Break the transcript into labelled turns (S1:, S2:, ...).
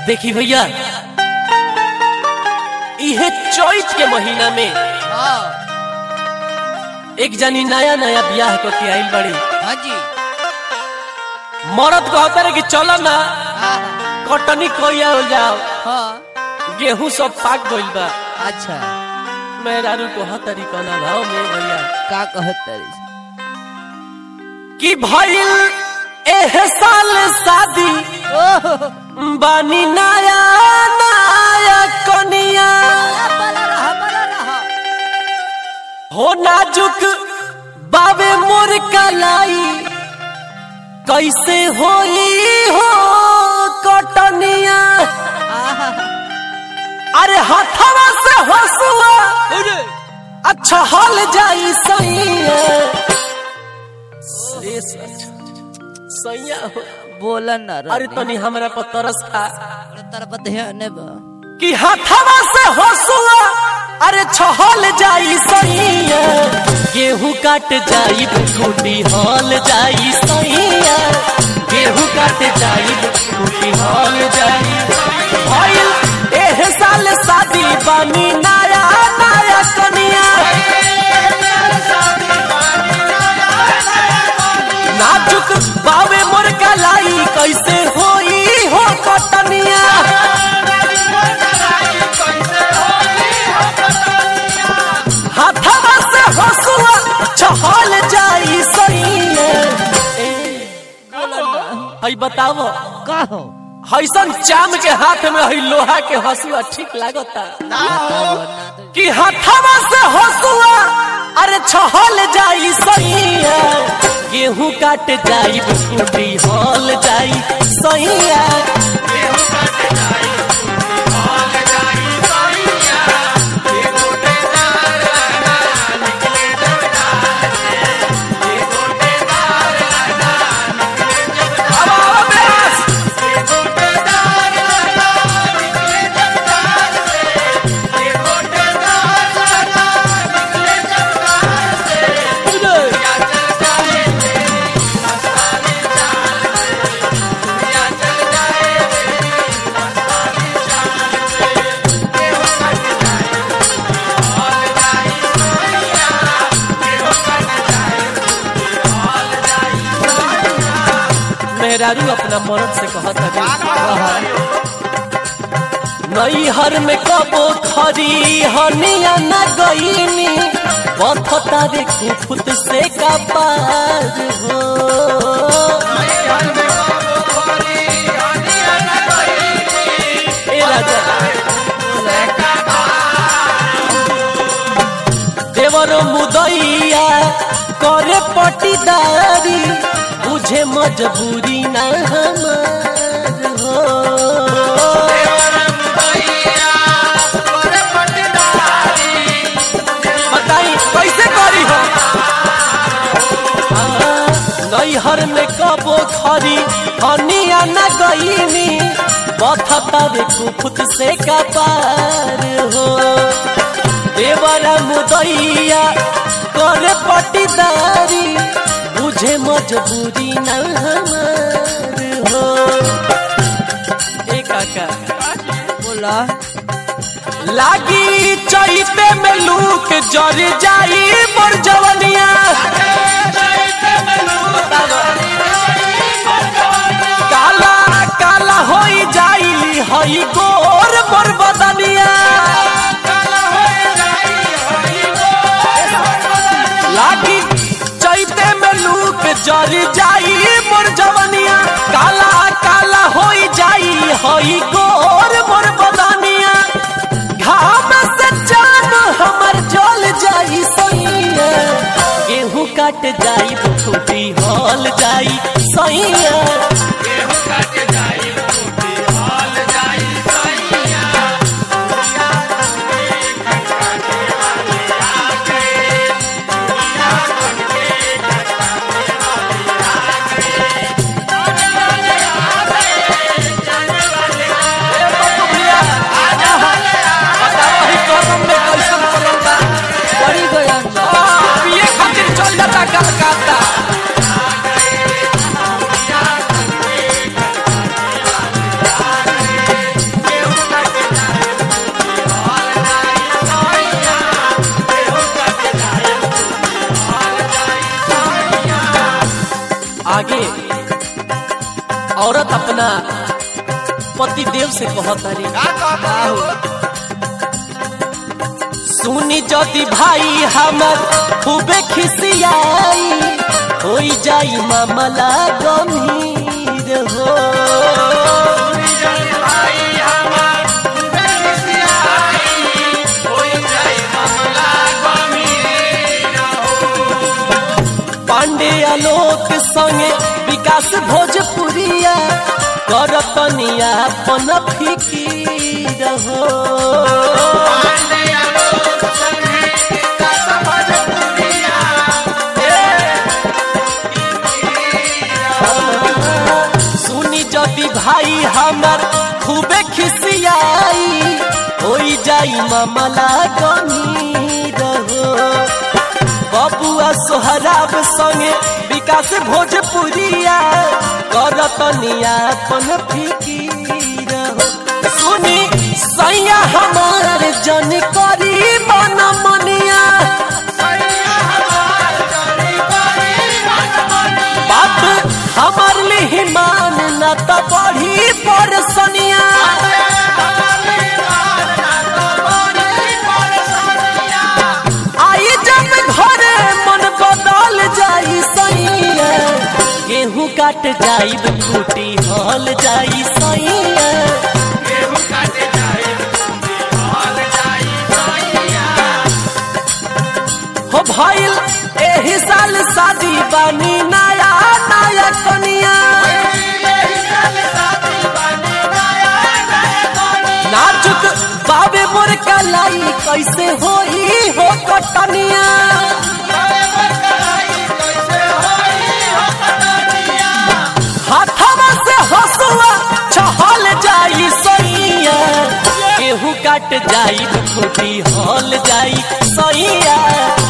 S1: देखी भैया इहे चैत के महीना में
S2: हाँ
S1: एक जनी नया नया ब्याह को के आइल बड़ी
S2: हाँ जी
S1: मरद कहता रहे कि चलो ना
S2: हाँ
S1: कटनी कोया हो जाओ
S2: हाँ
S1: गेहूं सब पाक गइल बा
S2: अच्छा
S1: मेहरारू को हतरी कना भाव में भैया
S2: का कहत तारी से?
S1: कि भइल एह साल शादी
S2: ओह
S1: बानी नया नया कनिया
S2: बला रहा बला रहा
S1: हो नाजुक बाबे मोर कलाई कैसे होई हो कटनिया
S2: आहा
S1: अरे हथवा से हसुआ अच्छा हल जाई सैया से सच सैया हो
S2: बोला ना
S1: अरे तनी हमरा पर तरस खा
S2: तरफ ध्यान बा
S1: कि हथवा से हसुआ अरे छहल जाई सैया गेहूं काट जाई टूटी हल जाई सैया गेहूं काट जाई टूटी हल जाई भइल एह साल शादी बानी नया नया कनिया नाजुक बावे मोर कलाई कैसे होई हो कटनिया हाथवा से हसुआ छहल जाई सैया हई बतावो
S2: का हो
S1: हैसन चाम के हाथ में हई लोहा के हसुआ ठीक लागता
S2: बताओ ना तो
S1: कि हाथवा से हसुआ अरे छहल जाई सैया गेहूं काट जाई टूटी हल जाई सैया अब आओ बेस। मेहरारू अपना मर्द से कहत है नई हर में कबो खरी हनिया न गईनी बथता रे कुफुत से का पार हो ए राजा देवर मुदैया करे पटीदारी बुझे मजबूरी ना हमार हो बताई कैसे करी हो नैहर में कबो खरी हनिया न गईनी बथता रे कुफुत से का पार हो देवरा मुदैया करे पटीदारी बुझे मजबूरी न हमार हो ए काका
S2: बोला
S1: लागी चैते में लूक जर जाई मोर जवनिया काला काला होई जाई हई गोर मोर बदनिया लागी चैते में लूक जर जाई मोर जवनिया काला काला होई जाई हई गोर मोर बदनिया घाम से जान हमर जल जाई सैया गेहूं काट जाई फूटी हल जाई सैया
S2: बड़ी गयन बा
S1: पिए खातिर चल जाता कलकत्ता औरत अपना पति देव से कहता रे
S3: का कहता हो
S1: सुनी जदि भाई हमर खूबे खिसियाई होई जाई मामला गंभीर हो
S3: भाई हमार बेसियाई होई जाई मामला गमीर
S1: पांडे आलोक संगे विकास भोजपुरिया करतनिया अपन फिकीर हो
S3: पांडे आलोक संगे का समझ दुनिया
S1: सुनी जदि भाई हमर खूबे खिसियाई होई जाई मामला गंभीर हो बबुआ सोहराब संगे विकास भोजपुरिया करतनिया अपन फिकीर हो सुनी सैया हमार जन करी मन मनिया
S3: सैया हमार चली बड़ी मन मन
S1: बात हमार लिही मान न त बढ़ी परसनिया आई जब घरे मन बदल जाई सैया गेहूं काट जाई खूटी हल जाई सैया हो भइल एही साल शादी बानी नया नया कनिया नाजुक बाबे मोर कलाई कैसे होई हो कटनिया हाथवा से हसुआ छहल जाई सैया गेहूं काट जाई खूटी हल जाई सैया